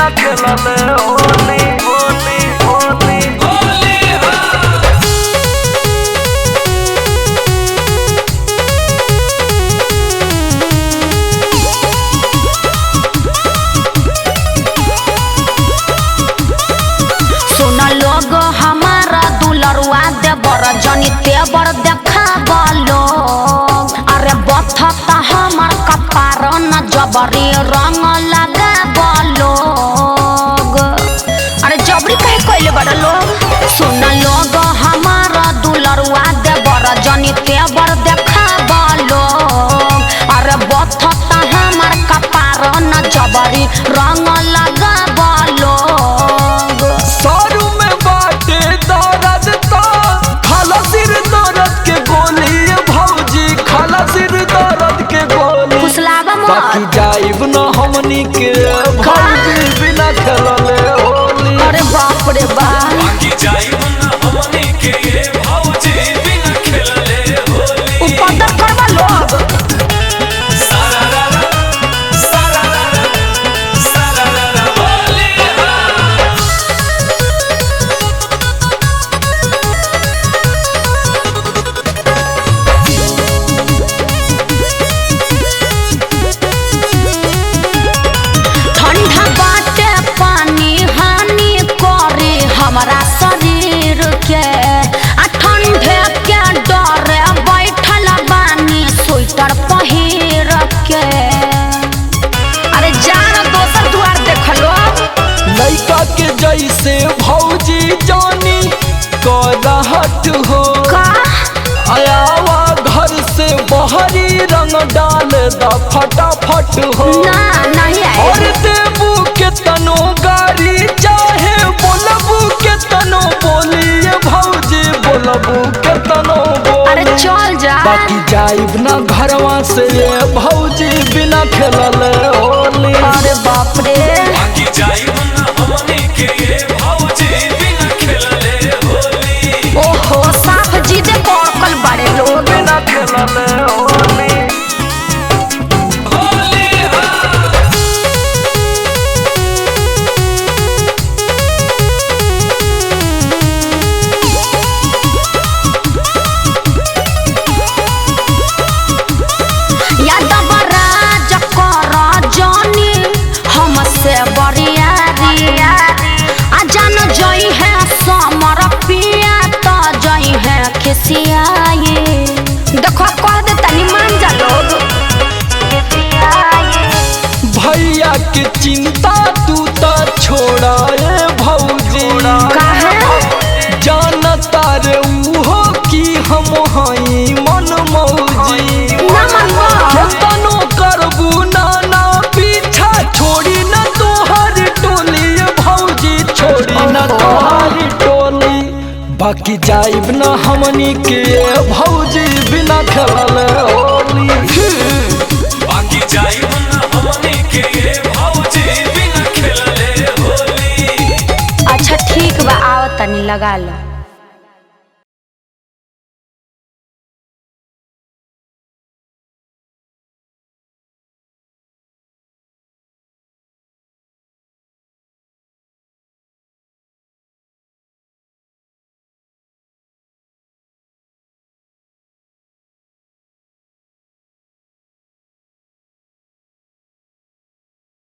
बिना खेलले होली होली होली सुन लोग हमारा दुलरुआ देवर जनी तेवर देखा लोग अरे बथता हमर कपार न जबरी रंग लगा लोग अरे जबरी कहे कइले बड़ा लोग सुन लोग हमारा दुलरुआ देवर जनी तेवर देखा लोग अरे बथता हमर कपार न जबरी रंग लगा लोग सारू में बाटे दर्द तो खाला सिर दर्द के गोली भौजी खाला सिर दर्द के गोली फुसलावा बाकी मत जाइब न हमनी के भौजी बिना खेलले होली अरे बाप रे बाप बाकी जाइब ना हमनी के ये भौजी बिना खेलले होली उपद्र करवा लोग सारा रा रा, सारा रा रा, सारा रा रा, होली हाँ। ठंडा बाटे पानी हानि करे हमारा शरीर के आ ठंडे के डरे बैठल बानी स्वेटर पहिर के अरे जान दोसर द्वार देख लो लड़का के जैसे भौजी जानी करहट हो का आयावा घर से बहरी रंग डाल द फटाफट हो ना नहीं और आए देबू के तनो गाड़ी चाहे बोलबू के तनो बोलिए भौजी बोलबू के तनो अरे बोली चल जा बाकी जाइब ना घरवा से ये भौजी बिना खेलले होली अरे बाप रे बाकी जाइब ना हमनी के ये भौजी बिना खेलले होली ओहो साफ जीदे पड़कल बड़े लोग बिना खेलले होली होली हाँ। यादव राज कर जानी हमसे बरियारी आ जान जई है समर पिया तो जई है खिसियाई देखो कह दे तनी मान जा लोग खिसियाई भैया के चिंता तू ता छोड़ा ए भौजी काहे? जानता रे उहो की हम हई मन मौजी ना मनवा केतनो करबू नाना पीछा छोड़ी न तोहर टोली ए भौजी छोड़ी न ओहो। तोहर टोली बाकी जाइब न हमनी के ए भौजी बिना खेलले होली बाकी जाइब ना हमनी के ये भौजी बिना खेलले होली अच्छा ठीक बा आओ तनी लगा लो